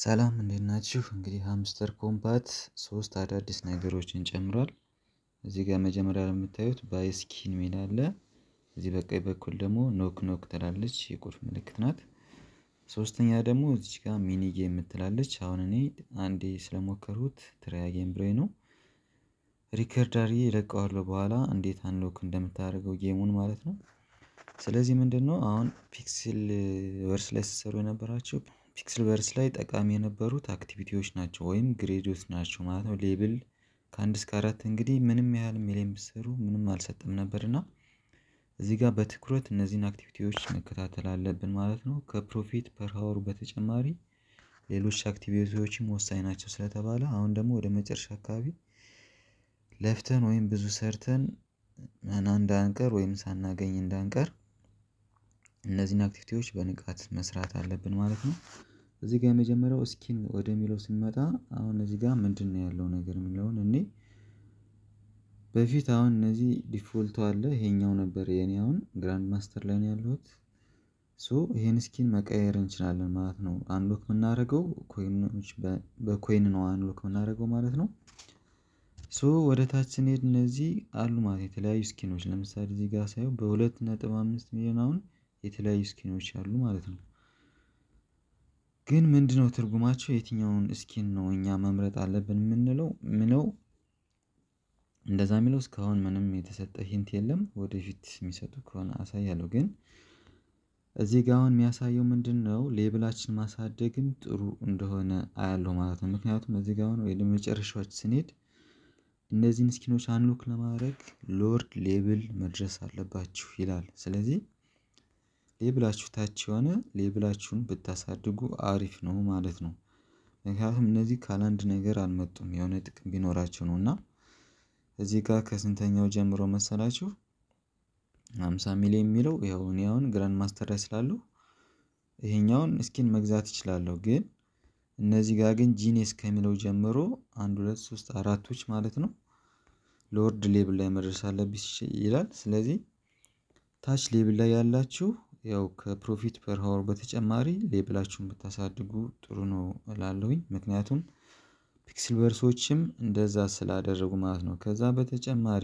ሰላም እንዴት ናችሁ? እንግዲህ ሃምስተር ኮምፓት ሶስት አዳዲስ ነገሮችን ጨምሯል። እዚህ ጋር መጀመሪያ የምታዩት ባይስኪን ሚል አለ። እዚህ በቀኝ በኩል ደግሞ ኖክ ኖክ ትላለች የቁልፍ ምልክት ናት። ሶስተኛ ደግሞ እዚች ጋር ሚኒ ጌም የምትላለች። አሁን እኔ አንዴ ስለሞከሩት ትራያ ጌም ብሬ ነው ሪከርድ አድርጌ እለቀዋለሁ በኋላ እንዴት አንሎክ እንደምታደርገው ጌሙን ማለት ነው። ስለዚህ ምንድን ነው አሁን ፒክስል ቨርስ ላይ ስትሰሩ የነበራቸው ፒክስል ቨርስ ላይ ጠቃሚ የነበሩት አክቲቪቲዎች ናቸው ወይም ግሬዶች ናቸው ማለት ነው። ሌብል ከአንድ እስከ አራት እንግዲህ ምንም ያህል ሚሊየን ብትሰሩ ምንም አልሰጠም ነበር እና እዚህ ጋር በትኩረት እነዚህን አክቲቪቲዎች መከታተል አለብን ማለት ነው። ከፕሮፊት ፐር ሀወሩ በተጨማሪ ሌሎች አክቲቪቲዎችም ወሳኝ ናቸው ስለተባለ አሁን ደግሞ ወደ መጨረሻ አካባቢ ለፍተን ወይም ብዙ ሰርተን እንዳንቀር ወይም ሳናገኝ እንዳንቀር እነዚህን አክቲቪቲዎች በንቃት መስራት አለብን ማለት ነው። እዚህ ጋር የመጀመሪያው ስኪን ወደሚለው ስንመጣ አሁን እዚህ ጋር ምንድነው ያለው ነገር የሚለውን እኔ በፊት አሁን እነዚህ ዲፎልቱ አለ ይሄኛው ነበር የኔ አሁን ግራንድ ማስተር ላይ ነው ያለሁት። ሶ ይሄን ስኪን መቀየር እንችላለን ማለት ነው። አንሎክ የምናደርገው ኮይኖች በኮይን ነው አንሎክ የምናደርገው ማለት ነው። ሶ ወደ ታች ስንሄድ እነዚህ አሉ ማለት የተለያዩ ስኪኖች ለምሳሌ እዚህ ጋር ሳየው በሁለት ነጥብ አምስት ሚሊዮን አሁን የተለያዩ ስኪኖች አሉ ማለት ነው። ግን ምንድነው ትርጉማቸው የትኛውን ስኪን ነው እኛ መምረጥ አለብን የምንለው ምነው? እንደዛ የሚለው እስካሁን ምንም የተሰጠ ሂንት የለም ወደፊት የሚሰጡ ከሆነ አሳያለሁ። ግን እዚህ ጋር አሁን የሚያሳየው ምንድነው ሌብላችን ማሳደግም ጥሩ እንደሆነ አያለው ማለት ነው። ምክንያቱም እዚህ ጋር አሁን ወደ መጨረሻዎች ስንሄድ እነዚህን ስኪኖች አንሎክ ለማድረግ ሎርድ ሌብል መድረስ አለባችሁ ይላል። ስለዚህ ሌብላችሁ ታች የሆነ ሌብላችሁን ብታሳድጉ አሪፍ ነው ማለት ነው። ምክንያቱም እነዚህ ካላንድ ነገር አልመጡም የሆነ ጥቅም ቢኖራቸው ነው እና እዚህ ጋር ከስንተኛው ጀምሮ መሰላችሁ? ሃምሳ ሚሊዮን የሚለው ያው እኔ አሁን ግራንድ ማስተር ላይ ስላለሁ ይሄኛውን ስኪን መግዛት እችላለሁ። ግን እነዚህ ጋር ግን ጂኔስ ከሚለው ጀምሮ አንድ ሁለት ሶስት አራቶች ማለት ነው ሎርድ ሌብል ላይ መድረስ አለብሽ ይላል። ስለዚህ ታች ሌብል ላይ ያላችሁ ያው ከፕሮፊት ፐር ሀወር በተጨማሪ ሌብላችሁን ብታሳድጉ ጥሩ ነው እላለሁኝ። ምክንያቱም ፒክስል ቨርሶችም እንደዛ ስላደረጉ ማለት ነው። ከዛ በተጨማሪ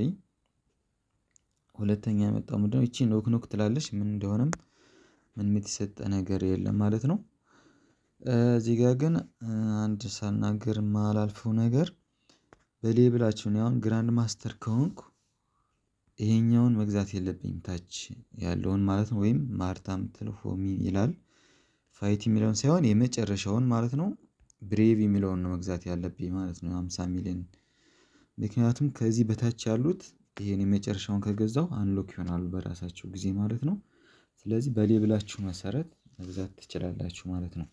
ሁለተኛ የመጣው ምንድነው? ይቺ ኖክ ኖክ ትላለች ምን እንደሆነም ምንም የተሰጠ ነገር የለም ማለት ነው። እዚህ ጋር ግን አንድ ሳልናገር የማላልፈው ነገር በሌብላችሁ እኔ አሁን ግራንድ ማስተር ከሆንኩ ይሄኛውን መግዛት የለብኝም ታች ያለውን ማለት ነው። ወይም ማርታ የምትለው ሆሚ ይላል ፋይቲ የሚለውን ሳይሆን የመጨረሻውን ማለት ነው። ብሬቭ የሚለውን ነው መግዛት ያለብኝ ማለት ነው። ሃምሳ ሚሊዮን ምክንያቱም ከዚህ በታች ያሉት ይሄን የመጨረሻውን ከገዛው አንሎክ ይሆናሉ በራሳቸው ጊዜ ማለት ነው። ስለዚህ በሌብላችሁ መሰረት መግዛት ትችላላችሁ ማለት ነው።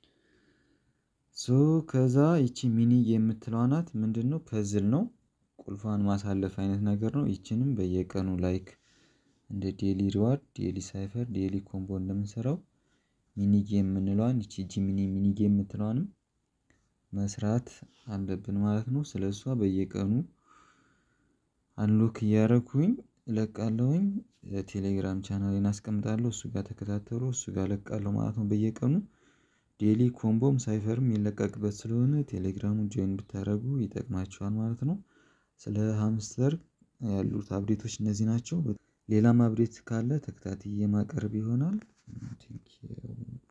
ሶ ከዛ ይቺ ሚኒ የምትለዋ ናት ምንድነው? ፐዝል ነው ቁልፏን ማሳለፍ አይነት ነገር ነው። ይቺንም በየቀኑ ላይክ እንደ ዴሊ ሪዋርድ ዴሊ ሳይፈር ዴሊ ኮምቦ እንደምንሰራው ሚኒ ጌም የምንለዋን ይቺ ጂ ሚኒ ሚኒ ጌም የምትለዋንም መስራት አለብን ማለት ነው። ስለሷ በየቀኑ አንሎክ እያደረኩኝ እለቃለሁኝ ቴሌግራም ቻናሌን አስቀምጣለሁ እሱ ጋር ተከታተሉ እሱ ጋር እለቃለሁ ማለት ነው። በየቀኑ ዴሊ ኮምቦም ሳይፈርም የሚለቀቅበት ስለሆነ ቴሌግራሙን ጆይን ብታደርጉ ይጠቅማችኋል ማለት ነው። ስለ ሃምስተር ያሉት አፕዴቶች እነዚህ ናቸው። ሌላም አፕዴት ካለ ተከታትዬ ማቀርብ ይሆናል። ቴንኪው